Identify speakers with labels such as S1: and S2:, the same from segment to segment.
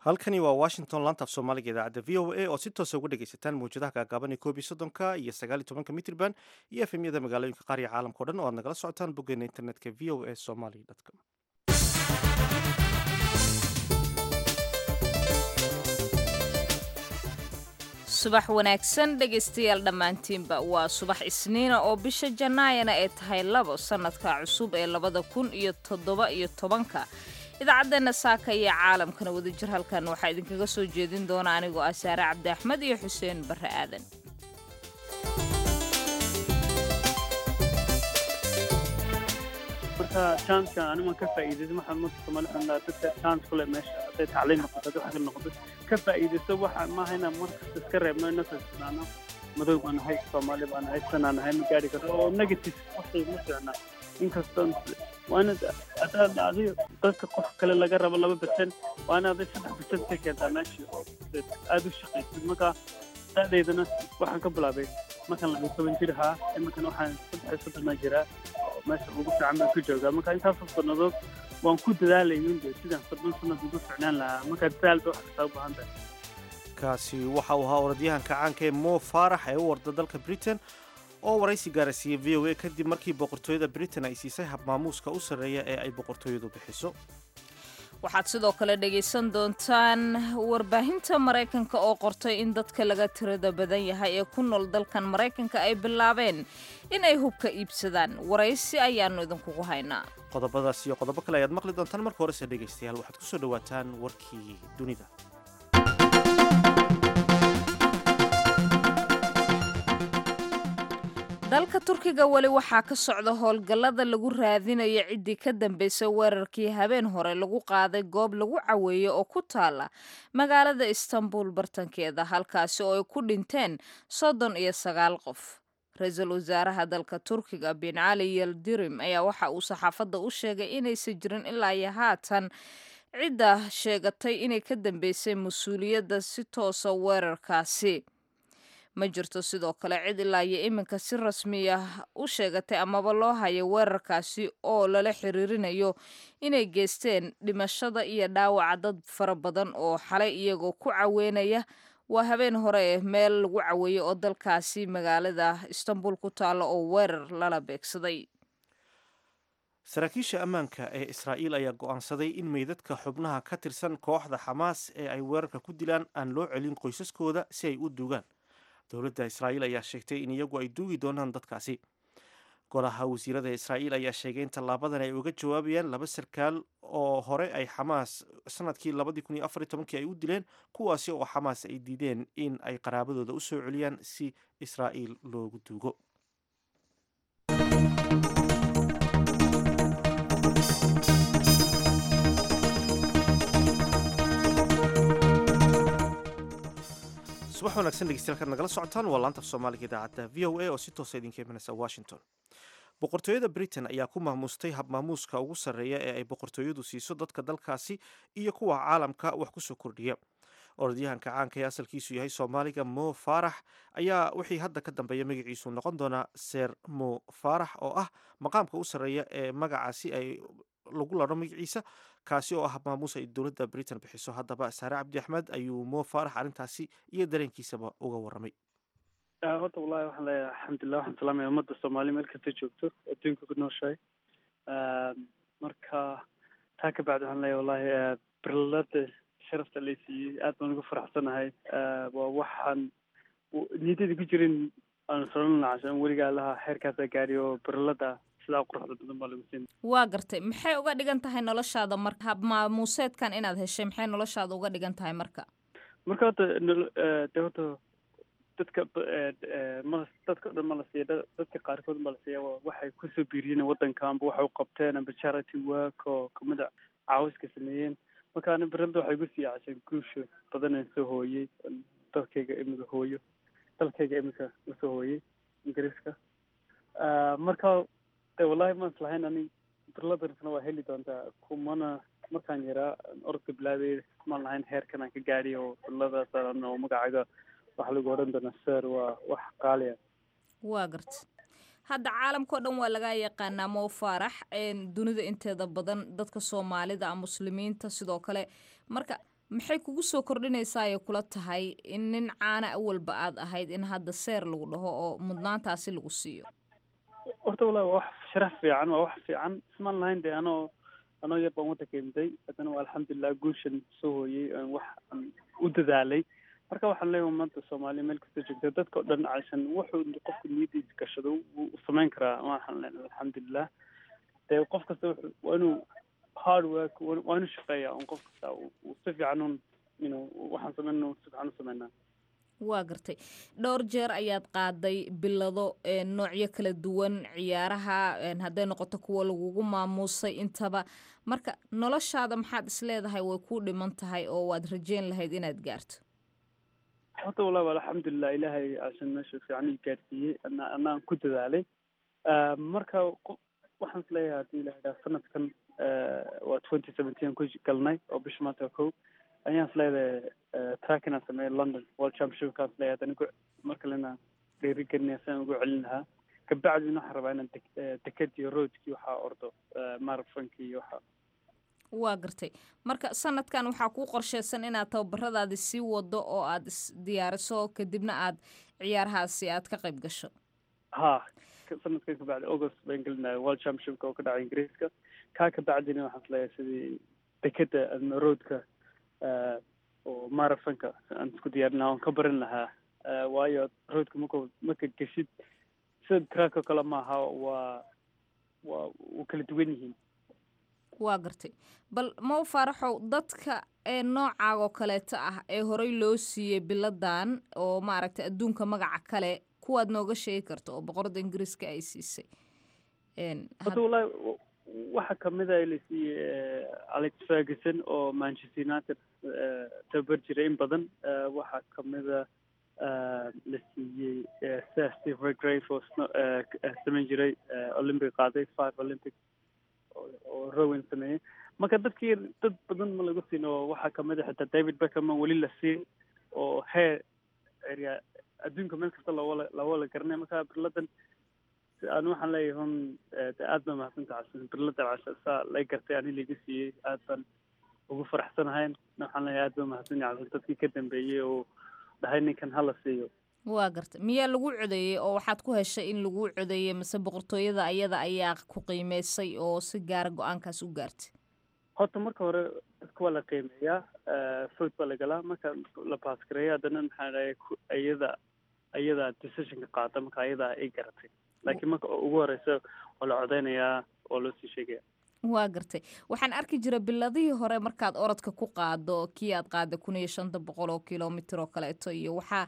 S1: halkani waa washington lantaaf soomaaliga idaacadda v o a oo si toosa uga dhegaysataan mawjadaha gaagaaban ee koob iyo soddonka iyo sagaal iyo tobanka mitrban iyo efemyada magaalooyinka qaar iyo caalamka o dhan oo aad nagala socotaan boggeena internetka v o a somaly com
S2: subax wanaagsan dhegaystayaal dhammaantiinba waa subax isniina oo bisha janaayana ay tahay labo sannadka cusub ee labada kun iyo toddoba iyo tobanka idaacaddeena saaka iyo caalamkana wadajir halkan waxaa idinkaga soo jeedin doona anigoo ah saare cabdi axmed iyo xuseen barre aadan
S3: marka janska animan ka faa'iidaysa waxaan marka Soomaali xunaa dadka chance kule meesha haday tacliin noqoto haday wax kale noqoto ka faa'iidaysto waxa maaha inaan markasta iska reebno inna fiirsanaano madow baan nahay Soomaali baan nahay sanaan nahay ma gaari karo oo negative waxay ma fiicna inkastoo waa inaad adaad adiga dadka qof kale laga rabo laba percent waa inaad saddex percent ka keentaa meesha aada u shaqaysid marka da'deydana waxaan ka bilaabay markaan laga toban jir ahaa iminkan waxaan saddex iyo soddona jiraa meesha ugu fiican baan ku joogaa marka intaasoo sannadood waan ku dadaalayay de sidaan soddon sanad ugu ficnaan lahaa marka dadaal bay wax kastaa u baahan tahay
S1: kaasi waxa uu ahaa orodyahanka caanka ee mo faarax ee u warda dalka britain oo waraysi gaarasiiyey v o a kadib markii boqortooyada britain ay siisay habmaamuuska u sarreeya ee ay boqortooyadu bixiso
S2: waxaad sidoo kale dhegaysan doontaan warbaahinta maraykanka oo qortay in dadka laga tirada badan yahay ee ku nool dalkan maraykanka ay bilaabeen in ay hubka iibsadaan waraysi ayaannu idinkugu haynaa
S1: qodobadaas iyo qodobo kale ayaad maqli doontaan marka horese dhegaystayaal waxaad kusoo dhawaataan warkii dunida
S2: dalka turkiga weli waxaa ka socda howlgallada lagu raadinayo ciddii ka dambaysay weerarkii habeen hore lagu qaaday goob lagu caweeyo oo ku taala magaalada istanbul bartankeeda halkaasi oo ay ku dhinteen soddon iyo sagaal qof ra-iisul wasaaraha dalka turkiga bin cali yeldirim ayaa waxa uu saxaafadda u sheegay inaysan jirin ilaa iyo haatan cidda sheegatay inay ka dambaysay mas-uuliyadda si toosa weerarkaasi ma jirto sidoo kale cid ilaa iyo iminka si rasmiya u sheegatay amaba loo hayo weerarkaasi oo lala xiriirinayo inay geysteen dhimashada iyo dhaawaca dad fara badan oo xalay iyagoo ku caweynaya waa habeen hore ee meel lagu caweeyey oo dalkaasi magaalada istanbul ku taalla oo weerar lala beegsaday
S1: saraakiisha ammaanka ee israa'iil ayaa go'aansaday in meydadka xubnaha ka tirsan kooxda xamaas ee ay weerarka ku dilaan aan loo celin qoysaskooda si ay u duugaan dowladda israa'iil ayaa sheegtay in iyagu ay duugi doonaan dadkaasi golaha wasiirada israa'iil ayaa sheegay in tallaabadan ay uga jawaabayaan laba sarkaal oo hore ay xamaas sanadkii labadii kun iyo afar iyo tobankii ay u dileen kuwaasi oo xamaas ay diideen in ay qaraabadooda u soo celiyaan si israa'iil loogu duugo subax wanaagsan dhegeystayaal kaad nagala socotaan waa laanta af soomaaliga idaacadda v o a oo si toosa idinka imanaysa washington boqortooyada britain ayaa ku maamuustay habmaamuuska ugu sarreeya ee ay boqortooyadu siiso dadka dalkaasi iyo kuwa caalamka wax ku soo kordhiya orodyahanka caanka ee asalkiisu yahay soomaaliga mo faarax ayaa wixii hadda ka dambeeya magaciisu noqon doonaa seer mo faarax oo ah maqaamka u sarreeya ee magacaasi ay lagu ladho magaciisa kaasi oo ah maamuus ay dowladda britain bixiso haddaba saare cabdi axmed ayuu mo faarax arrintaasi iyo dareenkiisaba uga warramay
S3: horta wallahi waxaan leeyahay alxamdulilah waxaan salaamaya ummadda soomaali meel kasta joogto adduunka ku nooshahay marka taa ka bacdi waxaan leeyahay wallahi birlada sharafta lay siiyey aad baan ugu faraxsanahay waa waxaan niyadada ku jirin aan solon lacashan weligaa laha xeerkaasaa gaari oo birlada sidaa quruxda badan baa lagu siin
S2: waa gartay maxay uga dhigan tahay noloshaada marka habmaamuuseedkan inaad heshay maxay noloshaada uga dhigan tahay marka
S3: marka horta nolo de horta dadka ma dadka o dhan ma la siiya dadka qaarkood ma la siiya waxay kusoo biiriyeen waddanka amba waxay u qabteen amba charity work oo kamida caawiska sameeyeen marka ani berada waxay igu sii casheen guusha badanaan soo hooyey dalkayga imika hooyo dalkayga imika usoo hooyey ingiriiska marka de wallahi ma islahayn ani birladansna waa heli doontaa kumana markaan yaraa orodka bilaabay maan lahayn heerkan aan ka gaadhiy oo birladaasan oo magacayga waxa lagu odhan doonaa sir waa wax qaaliya
S2: waa garta hadda caalamkao dhan waa laga yaqaanaa mo faarax dunida inteeda badan dadka soomaalida muslimiinta sidoo kale marka maxay kugu soo kordhinaysaa ay kula tahay in nin caana awalba aad ahayd in hadda seer lagu dhaho oo mudnaantaasi lagu siiyo
S3: horta wallahi waa wax sharaf fiican waa wax fiican ismaan lahayn dee anoo anoo yar baan waddanka imday haddana waa alxamdulilah guushan soo hooyey aan wax aan u dadaalay marka waxaan leeyahay ummadda soomaaliya meel kasta joogta dadka o dhan caysan wuxuu qofku niyadiisa gashado wuu samayn karaa waxaan leenahay alxamdulilah dee qof kasta wuxuu waa inuu hard work waa inuu shaqeeya un qof kasta uu si fiican un you know waxaan sameyn si fiican u sameynaa
S2: waa gartay dhowr jeer ayaad qaaday bilado noocyo kala duwan ciyaaraha hadday noqoto kuwa lagugu maamuusay intaba marka noloshaada maxaad isleedahay way kuu dhiman tahay oo waad rajeyn lahayd inaad gaarto
S3: horta wallahi alxamdulilah ilaahay asan meesha fiican ii gaarsiiyey ana anaan ku dadaalay marka waxaan isleeyahay haddii la idhaha sanadkan waa twenty seventeen ku galnay oo bisha maanta kow ayaan isleedahay track inaan sameeyo london world championshipkaan isleeyahay haddana mar kalena dhiirigelinaya sidaan ugu celin lahaa kabacdina waxaan rabaa inaan dekadii roadkii waxaa ordo marathonki iyo waxa
S2: waa gartay marka sanadkan waxaa kuu qorsheysan inaad tababaradaadi sii wado oo aad isdiyaariso kadibna aad ciyaarahaasi aad ka qayb gasho
S3: ha sanadkan kabacdi august baan gelinaya world championshipka oo ka dhacay ingiriiska kaa kabacdina waxaan isleeyahay sidii dekeda ama roadka oo marathonka aan isku diyaarin lahaa oon ka barin lahaa waayo roadka marka marka geshid sida track oo kale maaha waa waa u kala duwan yihiin
S2: waa gartay bal mau faaraxow dadka ee noocaag oo kaleeta ah ee horey loo siiyey biladan oo maaragtay adduunka magaca kale kuwaad nooga sheegi karta oo boqorada ingiriiska ay siisay
S3: hadda wallahi waxa kamid a la siiyey alex ferguson oo manchester united tababar jiray in badan waxaa kamida la siiyey sir steve regrave oo samayn jiray olympic qaaday five olympic oo rowan sameeyey marka dadkii dad badan ma lagu siin oo waxaa kamid a xitaa david beckham aan weli la siin oo heer area adduunka meel kasta looga looga garanay marka birladan aan waxaan leeyahay hun aad baa mahadsantaha casan birlada casa saa lay gartay ani laga siiyey aad baan ugu faraxsanahay waxaan leeyahay aad baa mahadsan yahay casan dadkii ka dambeeyey oo dhahay ninkan hala siiyo
S2: waa gartay miyaa lagu codeeyey oo waxaad ku heshay in lagu codeeyey mase boqortooyada ayada ayaa ku qiimeysay oo si gaara go-aankaas u gaartay
S3: horta marka hore dadka waa la qiimeeyaa food baa lagalaa marka la baasgareeya haddana maxaa dhahay iyada iyada decisionka qaata marka ayadaa ay garatay laakiin marka ugu horeysa waa la codeynayaa oo loo sii sheegaya
S2: waa gartay waxaan arki jira biladihii hore markaad orodka ku qaado kii aad qaada kun iyo shanta boqol oo kilomitr oo kaleeto iyo waxaa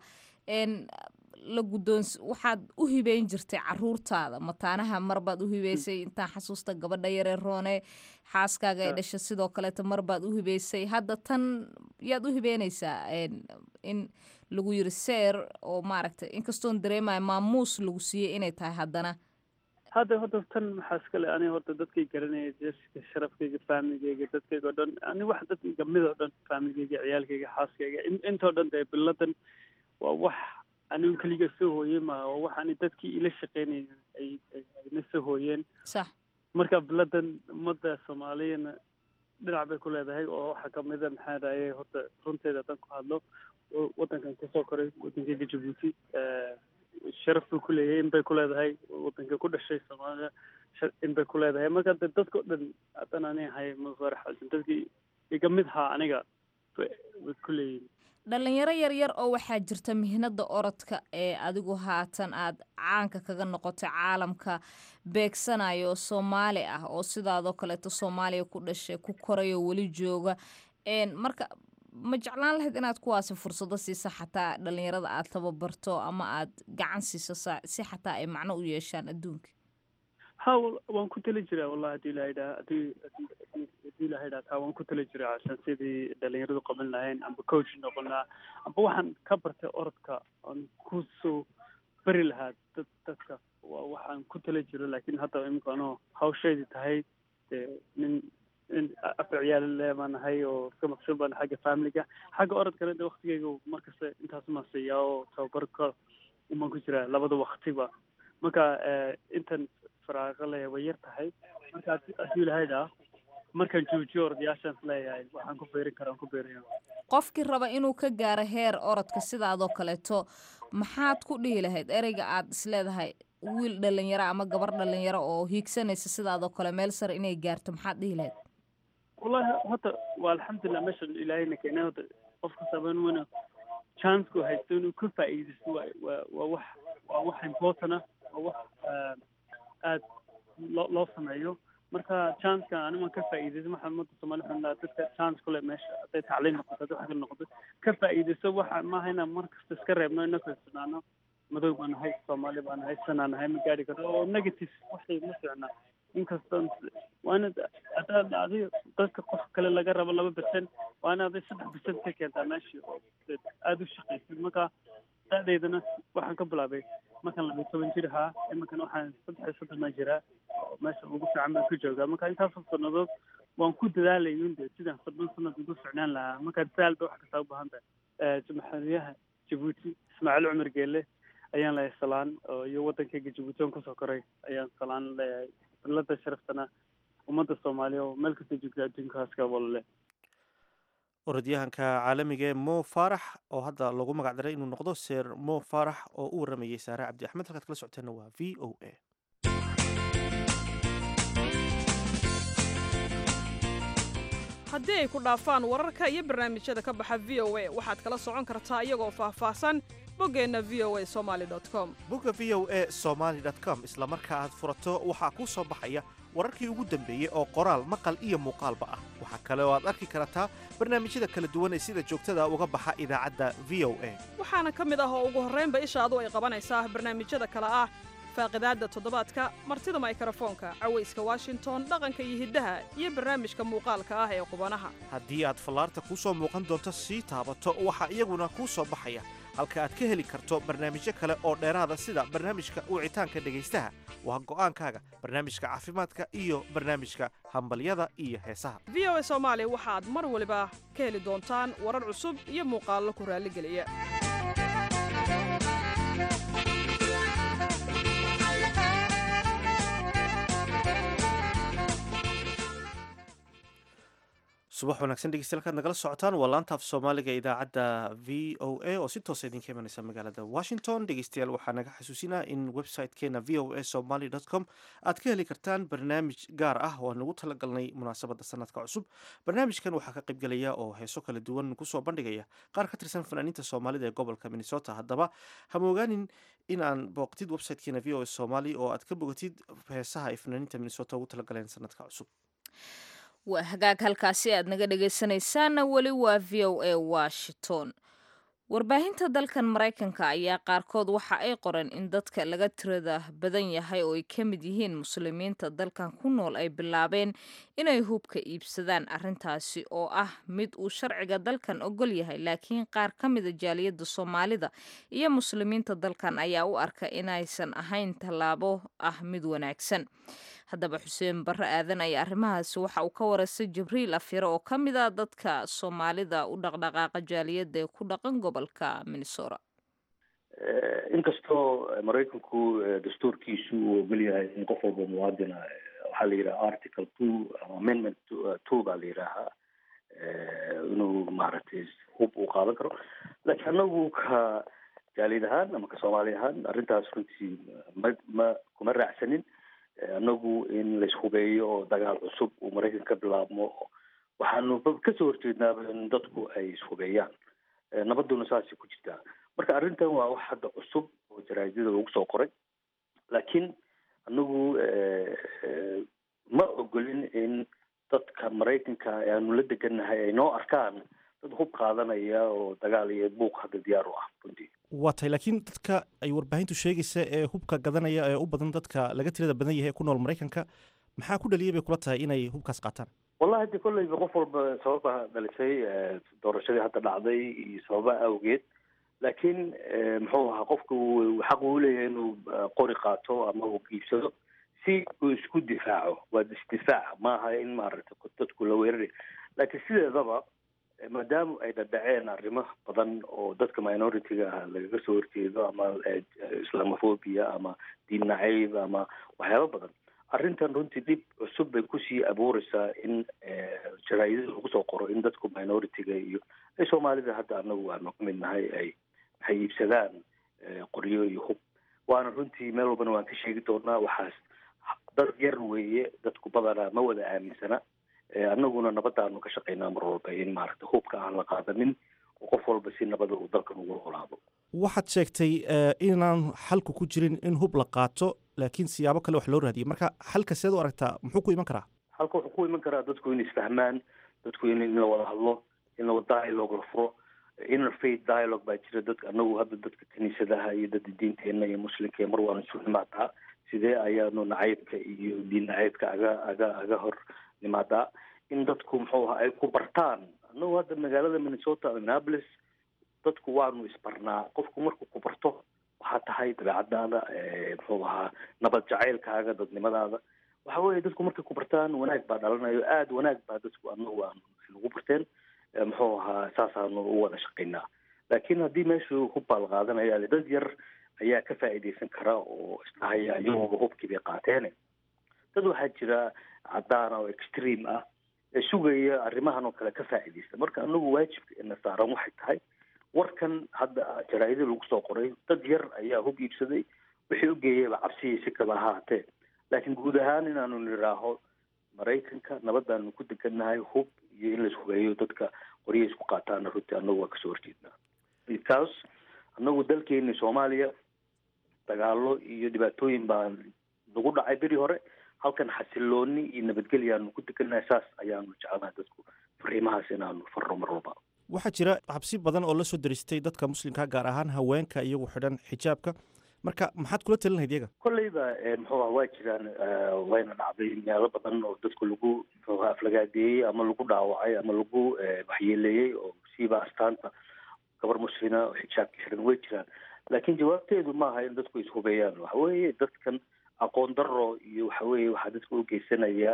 S2: la guddoons waxaad u hibeyn jirtay caruurtaada mataanaha marbaad u hibeysay intaan xasuusta gabadha yaree roone xaaskaaga ay dhasha sidoo kaleeto marbaad u hibeysay hadda tan yaad u hibeynaysaa in lagu yiri seer oo maaragtay inkastoon dareemaya maamuus lagu siiyey inay tahay haddana
S3: hadda hadda tan maxaa iskale ani horta dadkay garanaya jeska sharafkayga faamigeyga dadkayga o dhan ani wax dadkayga mid oo dhan faamigeyga ciyaalkayga xaaskayga intoo dhan dee biladan waa wax anigu keliga soo hooyey ma waa wax ani dadkii ila shaqeynaya ay ayna soo hooyeen
S2: sax
S3: marka biladan ummadda soomaaliyana dhinac bay ku leedahay oo waxaa kamida maxaa dhahaye horta runteeda haddaan ku hadlo waddankan kusoo koray waddankayga jabuuti sharaf buu ku leeyahay in bay ku leedahay waddanka ku dhashay soomaaliya in bay ku leedahay marka de dadka o dhan haddaan ani ahay mafaraxsan dadkii iga mid haa aniga bay ku leeyihin
S2: dhalinyaro yaryar oo waxaa jirta mihnada orodka ee adigu haatan aad caanka kaga noqotay caalamka beegsanayo soomaali ah oo sidaadoo kaleeto soomaaliya ku dhashay ku korayo weli jooga marka ma jeclaan lahayd inaad kuwaasi fursado siisa xataa dhalinyarada aad tababarto ama aad gacan siiso si xataa ay macno u yeeshaan adduunka
S3: ha waan ku tali jiraa wallahi hadii ilaha idhaa hadii hadii ilaha idhaa taa waan ku tali jiraa casan sidii dhalinyaradu qaban lahayn amba coach noqon lahaa amba waxaan ka bartay orodka aan kusoo beri lahaa dad dadka waa waxaan ku tali jiro laakiin hadda imika anoo hawsheedii tahay dee nin nin afar ciyaal le baan nahay oo iska maqsuul baan xagga familiga xagga orodkana de waktigeyga markasta intaas maan siiyaa oo tababarka umaan ku jiraa labada waktiba marka intan faraaqa leeyahay way yar tahay marka haddii ilahay dhaa markaan joojiyo ordayaashaan is leeyahay waxaan ku beerin karaa aan ku beeraya
S2: qofkii raba inuu ka gaaro heer orodka sidaadoo kaleeto maxaad ku dhihi lahayd ereyga aad isleedahay wiil dhalinyaro ama gabar dhalinyaro oo hiigsanaysa sidaadoo kale meel sare inay gaarto maxaad dhihi lahayd
S3: wallahi horta waa alxamdulilah meesha ilaahayna keenay horta qof kastaba inuu chancku haysto inuu ka faa'iidaysto waa waa waa wax waa wax important ah waa wax aad loo loo sameeyo marka chanceka animan ka faa'iidaysto waxaan umada soomaali waxaan dhahaa dadka chance kule meesha hadday tacliin noqoto hadday wax kale noqoto ka faa'iidaysto waxa maaha inaan mar kasta iska reebno inaka isnaano madow baan nahay soomaali baan nahay sanaan nahay ma gaari karno oo negative waxay ma fiicna inkastoo waa inaad hadaad adiga dadka qof kale laga rabo laba percent waa inaad saddex percent ka keentaa meeshii oo aada u shaqaysid marka da-deydana waxaan ka bilaabay markaan laba toban jir ahaa iminkan waxaan saddex iyo soddon baan jiraa oo meesha ugu fiican baan ku joogaa marka intaasoo sannadood waan ku dadaalay de sidaan soddon sanad ugu ficnaan lahaa marka dadaal bay wax kastaa u baahan tahay madaxweynaha jabuuti ismaaciil cumar geele ayaan leeyahay salaan oo iyo waddankayga jabuuti on kasoo koray ayaan salaan leeyahay dallada sharaftana ummadda soomaaliya oo meel kasta joogta adduunkaas ka walale
S1: orodyahanka caalamiga ee mo farax oo hadda lagu magac daray inuu noqdo seer mo farax oo u waramayey saare cabdi axmed halkaad kala socoteenna waa v o a
S4: haddii ay ku dhaafaan wararka iyo barnaamijyada ka baxa v o a waxaad kala socon kartaa iyagoo faahfaahsan boggeenna v o a somaali com
S1: bogga v o a somaali com isla marka aad furato waxaa kuu soo baxaya wararkii ugu dambeeyey oo qoraal maqal iyo muuqaalba ah waxaa kale oo aad arki kartaa barnaamijyada kala duwan ee sida joogtada uga baxa idaacadda v o a
S4: waxaana ka mid ah oo ugu horraynba ishaadu ay qabanaysaa barnaamijyada kale ah faaqidaadda toddobaadka martida maykrofoonka cawayska washington dhaqanka iyo hiddaha iyo barnaamijka muuqaalka ah ee qubanaha
S1: haddii aad fallaarta kuu soo muuqan doonto sii taabato waxaa iyaguna kuu soo baxaya halka aad ka heli karto barnaamijyo kale oo dheeraada sida barnaamijka wicitaanka dhegaystaha waa go'aankaaga barnaamijka caafimaadka iyo barnaamijka hambalyada iyo heesaha
S4: v o a soomaali waxaad mar waliba ka heli doontaan warar cusub iyo muuqaallo ku raalligeliya
S1: subax wanaagsan dhegeystayaal kaad nagala socotaan waa laanta af soomaaliga idaacadda v o a oo si toosa idinka imanaysa magaalada washington dhegeystayaal waxaa naga xasuusinaa in website-keena v o a somaly com aad ka heli kartaan barnaamij gaar ah oo aan ugu talagalnay munaasabadda sanadka cusub barnaamijkan waxaa ka qaybgelaya oo heeso kala duwan kusoo bandhigaya qaar ka tirsan fanaaniinta soomaalida ee gobolka minnesota haddaba hamogaanin in aan booqtid website-keena v o a somaly oo aad ka bogatid heesaha ay fanaaniinta minnesota ugu talagaleen sanadka cusub
S2: waa hagaag halkaasi aad naga dhegaysanaysaana weli waa v o a washington warbaahinta dalkan maraykanka ayaa qaarkood waxa ay qoreen in dadka laga tirada badan yahay oo ay ka mid yihiin muslimiinta dalkan ku nool ay bilaabeen inay hubka iibsadaan arrintaasi oo ah mid uu sharciga dalkan ogol yahay laakiin qaar ka mida jaaliyadda soomaalida iyo muslimiinta dalkan ayaa u arka inaysan ahayn tallaabo ah mid wanaagsan haddaba xuseen barre aadan ayaa arrimahaasi waxa uu ka waraystay jibriil afyare oo ka mid a dadka soomaalida u dhaqdhaqaaqa jaaliyadda ee ku dhaqan gobolka minnesota
S5: inkastoo maraykanku dastuurkiisu uu ogol yahay in qof walba muwaadina waxaa la yidhaha article two amendment two baa la yidhaahaa inuu maaragtay hub uu qaadan karo laakiin anagu ka jaaliyad ahaan ama ka soomaali ahaan arrintaas runtii ma ma kuma raacsanin anagu in laishubeeyo oo dagaal cusub uu maraykan ka bilaabmo waxaanu kasoo horjeednaaba in dadku ay ishubeeyaan nabaduna saasay ku jirtaa marka arrintan waa wax hadda cusub oo jaraadada lagu soo qoray laakiin anagu ma ogolin in dadka maraykanka aanu la degannahay ay noo arkaan dad hub qaadanaya oo dagaal iyo buuq hadda diyaar u ah runtii
S1: waa tahay laakiin dadka ay warbaahintu sheegaysa ee hubka gadanaya ee u badan dadka laga tirada badan yahay ee ku nool maraykanka maxaa ku dhaliyay bay kula tahay inay hubkaas qaataan
S5: wallahi de kolleyba qof walba sababa dhalisay doorashadii hadda dhacday iyo sababa awgeed laakiin muxuu ahaa qofku xaq uu leeyahay inuu qori qaato ama uu iibsado si uu isku difaaco waa isdifaac maaha in maaragtay dadku la weerari laakiin sideedaba maadaama ay dhadhaceen arrimo badan oo dadka minority-ga ah lagaga soo horjeedo ama islamophobia ama diin nacayb ama waxyaaba badan arrintan runtii dib cusub bay kusii kusii abuureysaa in jaraa'idada lagu soo qoro in dadku minority-ga iyo ay soomaalida hadda anagu aanu ka mid nahay ay waxay iibsadaan qoryo iyo hub waana runtii meel walbana waan ka sheegi doonaa waxaas dad yar weeye dadku badanaa ma wada aaminsana annaguna nabadaanu ka shaqaynaa mar walba in maaragta hubka aan la qaadanin oo qof walba si nabada uu dalkan ugu noolaado
S1: waxaad sheegtay inaan xalku ku jirin in hub la qaato laakiin siyaabo kale wax loo raadiyay marka xalka seed u aragtaa muxuu ku iman karaa
S5: xalka wuxuu ku iman karaa dadku in isfahmaan dadku in in la wada hadlo in la wada dialogue la furo interfaith dialogue baa jira dadka anagu hadda dadka kiniisadaha iyo dadka diinteena iyo muslimka mar waanu isu nimaadaa sidee ayaanu nacaybka iyo diin nacaybka aga aga aga hor nimaadaa in dadku muxuu ahaa ay ku bartaan anagu hadda magaalada minnesota minneapolis dadku waanu isbarnaa qofku markuu ku barto waxaa tahay dabeecadaada muxuu ahaa nabad jacaylkaaga dadnimadaada waxa weeye dadku markay ku bartaan wanaag baa dhalanayo aada wanaag baa dadku anagu aanu nagu barteen muxuu ahaa saasaanu u wada shaqaynaa laakiin haddii meeshu hub baa la qaadanaya dad yar ayaa ka faa'iidaysan kara oo isdhahaya iyagooba hubkii bay qaateen dad waxaa jira cadaan oo extreme ah ee sugaya arrimahan oo kale ka faa'iidaysta marka anagu waajibka ina saaran waxay tahay warkan hadda jaraa'ida lagu soo qoray dad yar ayaa hub iibsaday wixii u geeyayba cabsiyay si kaba ahaatee laakiin guud ahaan inaanu nidhaaho maraykanka nabadaanu ku degannahay hub iyo in laishubeeyo dadka qorya isku qaataana runtii annagu waa kasoo horjeednaa because annagu dalkeeni soomaaliya dagaalo iyo dhibaatooyin baa nagu dhacay beri hore halkan xasilooni iyo nabadgelyaanu ku degannahay saas ayaanu jecelnahay dadku fariimahaas inaanu farro mar walba
S1: waxaa jira xabsi badan oo la soo daristay dadka muslimka gaar ahaan haweenka iyagu xidhan xijaabka marka maxaad kula talin lahayd iyaga
S5: kolleyba muxuu ah waa jiraan wayna dhacday meelo badan oo dadku lagu muxuu ah aflagaadeeyey ama lagu dhaawacay ama lagu waxyeeleeyey oo siiba astaanta gabar muslina oo xijaabka xidhan way jiraan laakiin jawaabteedu maaha in dadku ishubeeyaan waxa weeye dadkan aqoon daro iyo waxa weeye waxaa dadka u geysanaya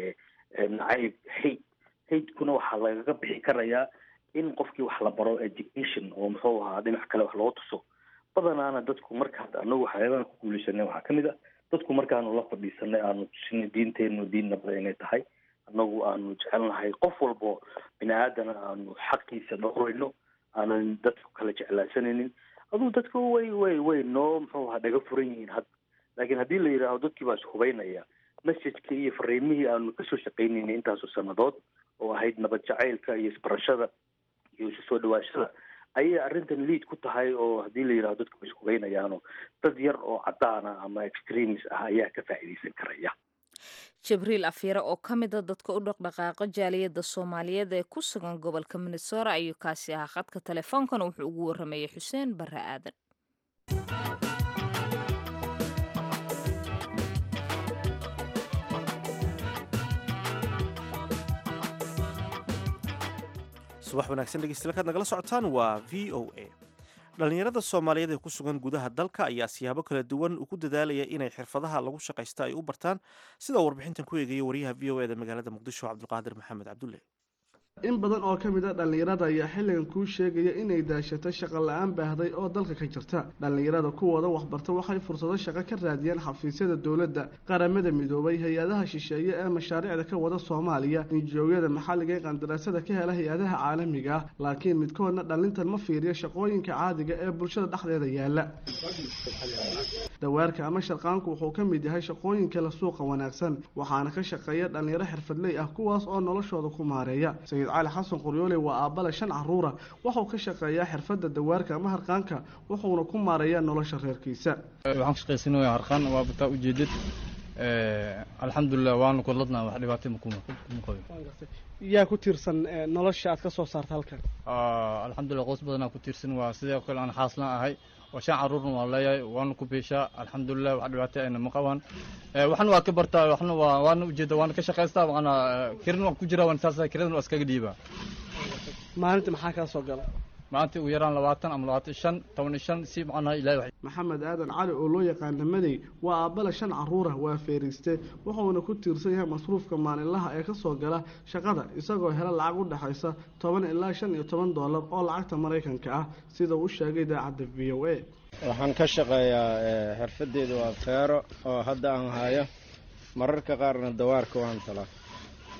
S5: nacayb hate hatekuna waxaa lagaga bixi karayaa in qofkii wax la baro education oo muxuu ahaa dhinac kale wax loo tuso badanaana dadku marka hadda anagu waxyaabahan ku guuleysanay waxaa kamid ah dadku markaanu la fadhiisanay aanu tusinay diinteenu diin nabada inay tahay anagu aanu jecelnahay qof walbo bini aadana aanu xaqiisa dhowrayno aanan dadku kala jeclaansanaynin aduu dadku way way way noo muxuu ahaa dhaga furan yihiin hadda laakiin haddii la yidhaaho dadkii baa ishubaynaya messageka iyo fariimihii aanu kasoo shaqaynaynay intaasoo sanadood oo ahayd nabad jacaylka iyo isbarashada iyo isu soo dhawaashada ayay arrintan liid ku tahay oo haddii la yidhaho dadku way ishubaynayaano dad yar oo cadaana ama extremis ah ayaa ka faa'iidaysan karaya
S2: jibriil afyare oo ka mida dadka u dhaqdhaqaaqa jaaliyadda soomaaliyeed ee ku sugan gobolka minnesora ayuu kaasi ahaa khadka teleefoonkana wuxuu ugu warramayey xuseen barre aadan
S1: subax wanaagsan dhegeystayaal kaad nagala socotaan waa v o a dhallinyarada soomaaliyeed ee ku sugan gudaha dalka ayaa siyaabo kala duwan ugu dadaalaya inay xirfadaha lagu shaqaysta ay u bartaan sida warbixintan ku eegaya wariyaha v o e da magaalada muqdisho cabdulqaadir maxamed cabdulle
S6: in badan oo ka mid a dhallinyarada ayaa xilligan kuu sheegaya inay daashato shaqo la-aan baahday oo dalka ka jirta dhallinyarada kuwooda waxbarta waxay fursado shaqo ka raadiyeen xafiisyada dowladda qaramada midoobay hay-adaha shisheeye ee mashaariicda ka wada soomaaliya injoogyada maxalliga ee qandaraasada ka hela hay-adaha caalamiga ah laakiin midkoodna dhallintan ma fiiriyo shaqooyinka caadiga ee bulshada dhexdeeda yaala dawaarka ama sharqaanku wuxuu ka mid yahay shaqooyinka la suuqa wanaagsan waxaana ka shaqeeya dhallinyaro xirfadley ah kuwaas oo noloshooda ku maareeya cali xasan qoryoole waa aabbale shan caruura wuxuu ka shaqeeyaa xirfadda dawaarka ama harqaanka wuxuuna ku maareeyaa nolosha reerkiisa
S7: waxaan ka shaqaysanaya harqaan waa bataa ujeedad alxamdulilah waanu kudladnaa wax dhibaatay makuma qabi
S6: yaa ku tiirsan nolosha aad ka soo saarta halkan
S7: alxamdulilah qoys badanaa ku tiirsan waa sidoo kale aan xaaslaan ahay oo shan caruurna waan leeyahay waana ku beeshaa alxamdulilah wax dhibaatay ayna ma qabaan waxna waa ka bartaa waxna waa waana ujeeda waana ka shaqaystaa waana kirin waan ku jiraa waan saasa kiradan waa iskaga dhiibaa
S6: maalinta maxaa kaa soo gala
S7: maalintii ugu yaraan labaatan ama labaatan shan toban iyo shan si macnaha ilahay
S6: maxamed aadan cali oo loo yaqaana madey waa aabbale shan caruura waa feeriiste wuxuuna ku tiirsan yahay masruufka maalinlaha ee kasoo gala shaqada isagoo hela lacag u dhexaysa toban ilaa shan iyo toban doolar oo lacagta maraykanka ah sida uu sheegay idaacadda v o a
S8: waxaan ka shaqeeyaa xirfadeedu waa feero oo hadda aan hayo mararka qaarna dawaarka waan talaa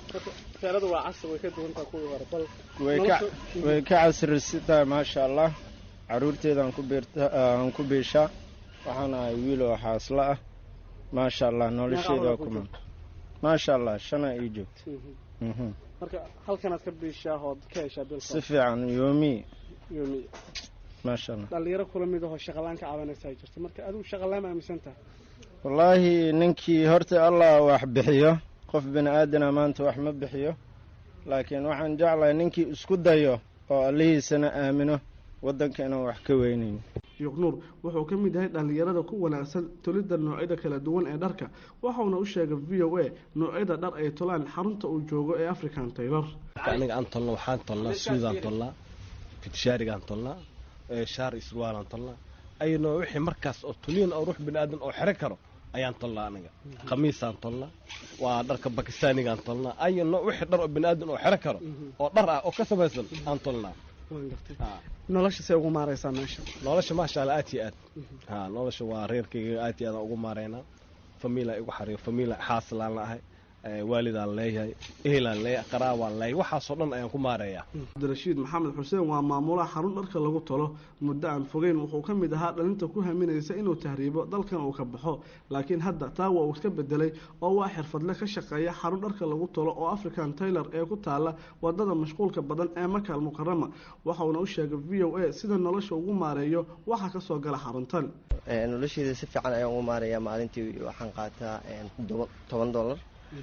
S6: teerada waa casri way ka duwantaa kuwii hore bal
S8: way ka way ka casrisantahay maasha allah caruurteedaan ku beerta aan ku beeshaa waxaan ahay wiil oo xaasla ah maasha allah nolosheeda waa kuma maasha allah shana ii joogta Mhm.
S6: marka halkanaad ka biishaa ood ka heshaa bil
S8: si fiican yoomi
S6: yoomi
S8: maasha allah
S6: dhalinyaro kula mid ahoo shaqalaan ka cabanaysaa jirta marka adigu shaqalaan aaminsan tahay
S8: wallaahi ninkii horta allah wax bixiyo qof bini aadana maanta wax ma bixiyo laakiin waxaan jeclahay ninkii isku dayo oo allihiisana aamino waddanka inaan wax ka weynayn
S6: yuqnuur wuxuu ka mid yahay dhallinyarada ku wanaagsan tolidda noocyada kala duwan ee dharka waxauna u sheegay v o a noocyada dhar ay tolaan xarunta uu joogo ee african taylor
S9: aniga aan tolno waxaan tolnaa suudaan tolnaa fitishaarigaan tolnaa ee shaar iyo surwaalaan tolnaa ayno wixii markaas oo tuliin oo ruux bini aadan oo xero karo ayaan tolnaa aniga khamiisaan tolnaa waa dharka bakistaanigaan tolnaa ayno wixii dhar oo bini aadan oo xero karo oo dhar ah oo ka samaysan aan tolnaa
S6: waan gartay nolosha see ugu maaraysaa meesha
S9: nolosha maasha allah aad iyo aad ha nolosha waa reerkayga aad iyo aad aan ugu maareynaa famiila igu xariyo famiila xaaslaan la ahay ee waalidaan leeyahay ehelaan leeyahay qaraabaan leeyahay waxaasoo dhan ayaan ku maareeyaa
S6: cabdirashiid maxamed xuseen waa maamulaha xarun dharka lagu tolo muddo aan fogeyn wuxuu ka mid ahaa dhalinta ku haminaysa inuu tahriibo dalkan uu ka baxo laakiin hadda taa waa uu iska bedelay oo waa xirfadle ka shaqeeya xarun dharka lagu tolo oo african taylor ee ku taala wadada mashquulka badan ee makaal mukarama waxauna u sheegay v o a sida nolosha ugu maareeyo waxa kasoo gala xaruntan
S10: nolosheeda si fiican ayaan ugu maarayaa maalintii waxaan qaataa toban dollar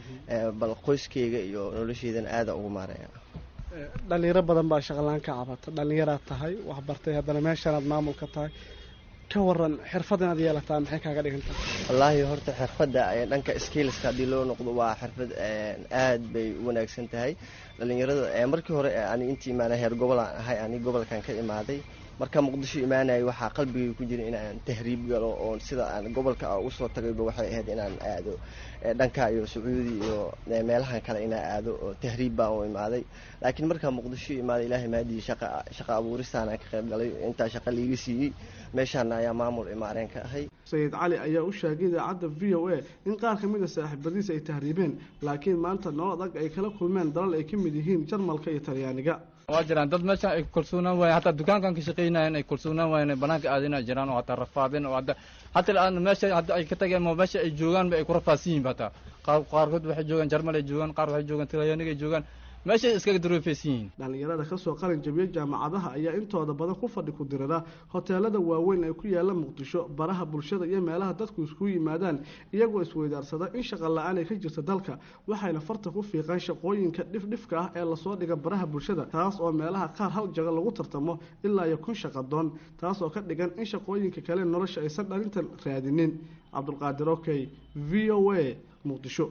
S10: bal qoyskeyga iyo nolosheedana aada ugu maaraya
S6: dhalinyaro badan baa shaqalaan ka cabata dhalinyaraad tahay wax bartay haddana meeshanaad maamul ka tahay ka waran xirfad inaad yeelataa maxay kaaga dhigantaa
S10: wallaahi horta xirfadda dhanka skillska haddii loo noqdo waa xirfad aad bay u wanaagsan tahay dhalinyarada markii hore ani intii imaana heer gobolaan ahay ani gobolkan ka imaaday marka muqdisho imaanaya waxaa qalbigay ku jira inaan tahriib galo oo sida aan gobolka usoo tagayba waxay ahayd inaan aado dhanka iyo sacuudi iyo meelahan kale inaan aado oo tahriib baan u imaaday laakiin markaa muqdisho imaaday ilaahay maadii shaqa shaqa abuuristaanaan ka qayb galay intaa shaqa liiga siiyey meeshaana ayaa maamul imaareen ka ahay
S6: sayid cali ayaa u sheegay idaacadda v o a in qaar ka mid a saaxiibadiis ay tahriibeen laakiin maanta nolol adag ay kala kulmeen dalal ay ka mid yihiin jarmalka iyo talyaaniga
S7: waa jiraan dad meesha ay kalsoonaan waayeen hataa dukaankan ka shaqaynayan ay kalsoonaan waayeen banaanka aadina jiraan oo hataa rafaadeen oo hadda hataa aan meesha hadda ay ka tageen ma meesha ay joogaan ba ay ku rafaadsan yihiin hataa qaar qaarkood waxay joogaan jarmal ay joogaan qaar waxay joogaan talyaaniga ay joogaan meeshay iskaga daroofaysan yihiin
S6: dhalinyarada kasoo qalin jabiya jaamacadaha ayaa intooda badan ku fadhi ku dirira hoteelada waaweyn ee ku yaala muqdisho baraha bulshada iyo meelaha dadku iskugu yimaadaan iyagoo isweydaarsada in shaqa la-aan ay ka jirta dalka waxayna farta ku fiiqaan shaqooyinka dhifdhifka ah ee lasoo dhiga baraha bulshada taas oo meelaha qaar hal jago lagu tartamo ilaa iyo kun shaqadoon taas oo ka dhigan in shaqooyinka kale nolosha aysan dhalintan raadinin cabdulqaadir okey v o a muqdisho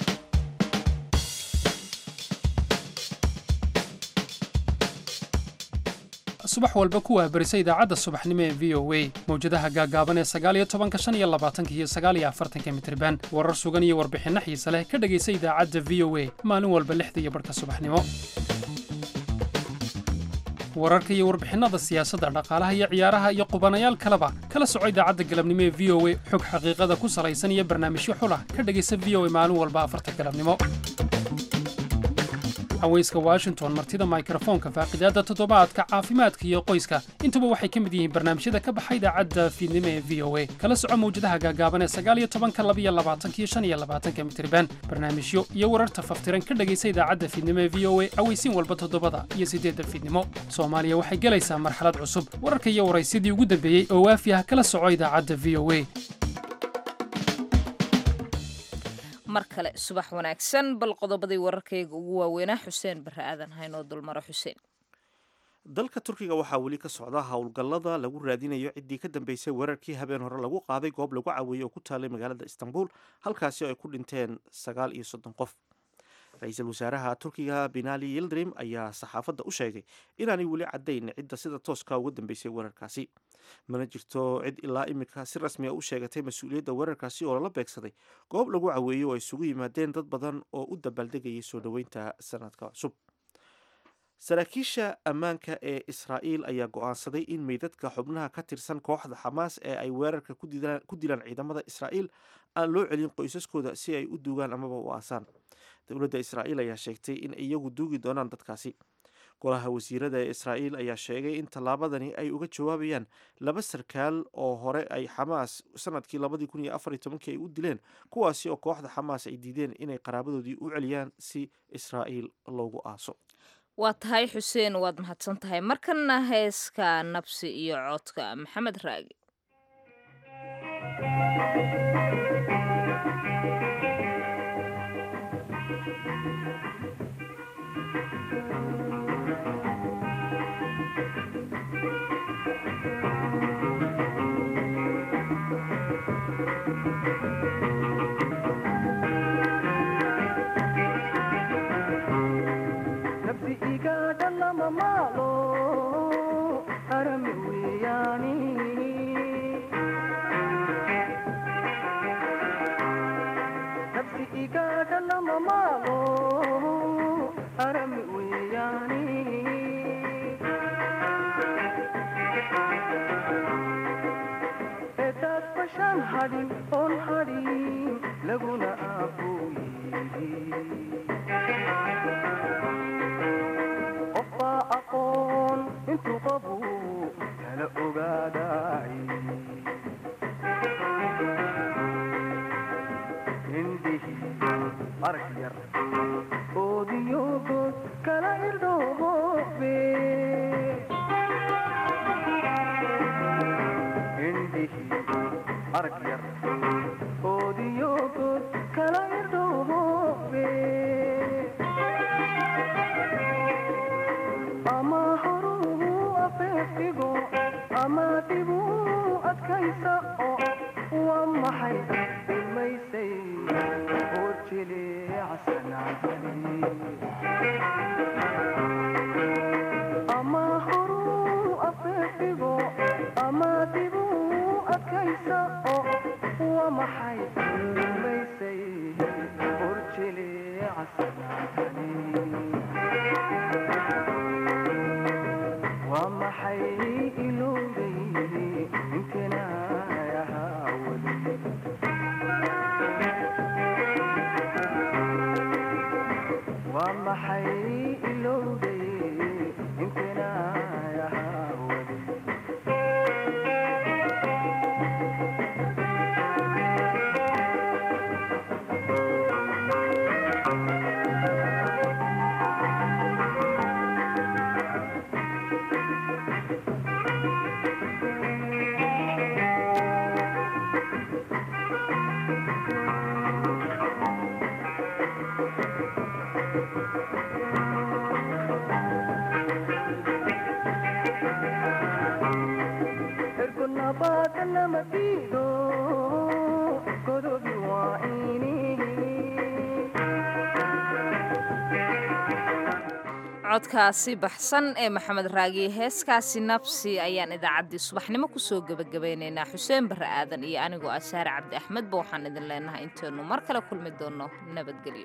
S11: subax walba ku wahbarisa idaacadda subaxnimo ee v o a mawjadaha gaagaaban ee sagaaliyo tobanka shan iyo labaatanka iyo sagaaliyo afartanka mitriban warar sugan iyo warbixinno xiise leh ka dhegaysa idaacadda v o a maalin walba lixda iyo barhka subaxnimo wararka iyo warbixinnada siyaasadda dhaqaalaha iyo ciyaaraha iyo qubanayaal kaleba kala soco idaacadda galabnimo ee v o a xog xaqiiqada ku salaysan iyo barnaamijyo xulah ka dhegaysa v o a maalin walba afarta galabnimo haweyska washington martida mikrofoonka faaqidaadda toddobaadka caafimaadka iyo qoyska intuba waxay ka mid yihiin barnaamijyada ka baxa idaacadda fiidnimo ee v o a kala soco mawjadaha gaagaaban ee sagaaliyo tobanka labiyo labaatanka iyo shan iyo labaatanka mitriban barnaamijyo iyo wararta faftiran ka dhegaysa idaacadda fiidnimo ee v o a aweysiin walba toddobada iyo siddeedda fiidnimo soomaaliya waxay gelaysaa marxalad cusub wararka iyo waraysyadii ugu dambeeyey oo waafi ah kala soco idaacadda v o a
S2: mar kale subax wanaagsan bal qodobadii wararkayga ugu waaweynaa xuseen barre aadan haynoo dulmaro xuseen
S1: dalka turkiga waxaa weli ka socda howlgallada lagu raadinayo ciddii ka dambeysay weerarkii habeen hore lagu qaaday goob lagu caweeyey oo ku taalay magaalada istanbul halkaasi oo ay ku dhinteen sagaal iyo soddon qof ra-iisul wasaaraha turkiga binali yildrim ayaa saxaafadda u sheegay inaanay weli caddayn cidda sida tooska uga dambeysay weerarkaasi mana jirto cid ilaa iminka si rasmi a u sheegatay mas-uuliyadda weerarkaasi oo lala beegsaday goob lagu caweeyey oo ay isugu yimaadeen dad badan oo u dabaaldegayay soo dhoweynta sanadka cusub saraakiisha ammaanka ee israa'iil ayaa go-aansaday in meydadka xubnaha ka tirsan kooxda xamaas ee ay weerarka ku dilaan ciidamada israa'iil aan loo celin qoysaskooda si ay u duugaan amaba u aasaan dowladda israa'iil ayaa sheegtay in iyagu duugi doonaan dadkaasi golaha wasiirada ee israa'iil ayaa sheegay in tallaabadani ay uga jawaabayaan laba sarkaal oo hore ay xamaas sanadkii labadii kun iyo afar iyo tobankii ay u dileen kuwaasi oo kooxda xamaas ay diideen inay qaraabadoodii u celiyaan si israa'iil loogu aaso
S2: waa tahay xuseen waad mahadsan tahay markana heeska nabsi iyo codka maxamed raagi codkaasi baxsan ee maxamed raagi heeskaasi nabsi ayaan idaacaddii subaxnimo kusoo gebagabaynaynaa xuseen barre aadan iyo anigoo ah saare cabdi axmedba waxaan idin leenahay intaynu mar kale kulmi doonno nabadgelyo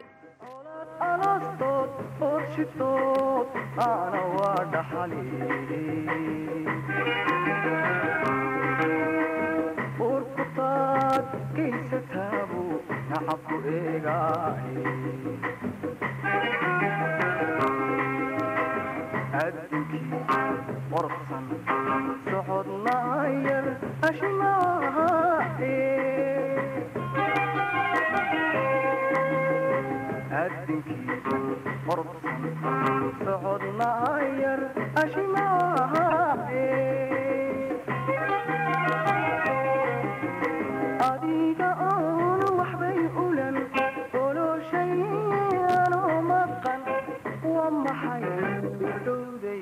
S12: qorsan socodna yar ashmaahe adinkiisa qorsan socodna yar ashmaahe adiga oon waxbay ulan oloshayanoo maqan waa maxay dhowday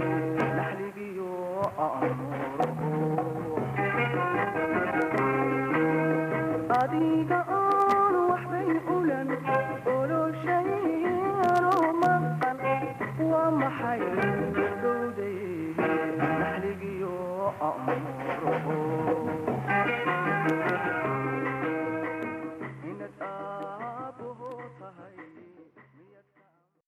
S12: adiga oon waxbay ulan oloshayanoo maqan waa maxay dhowday naxligiyo amuro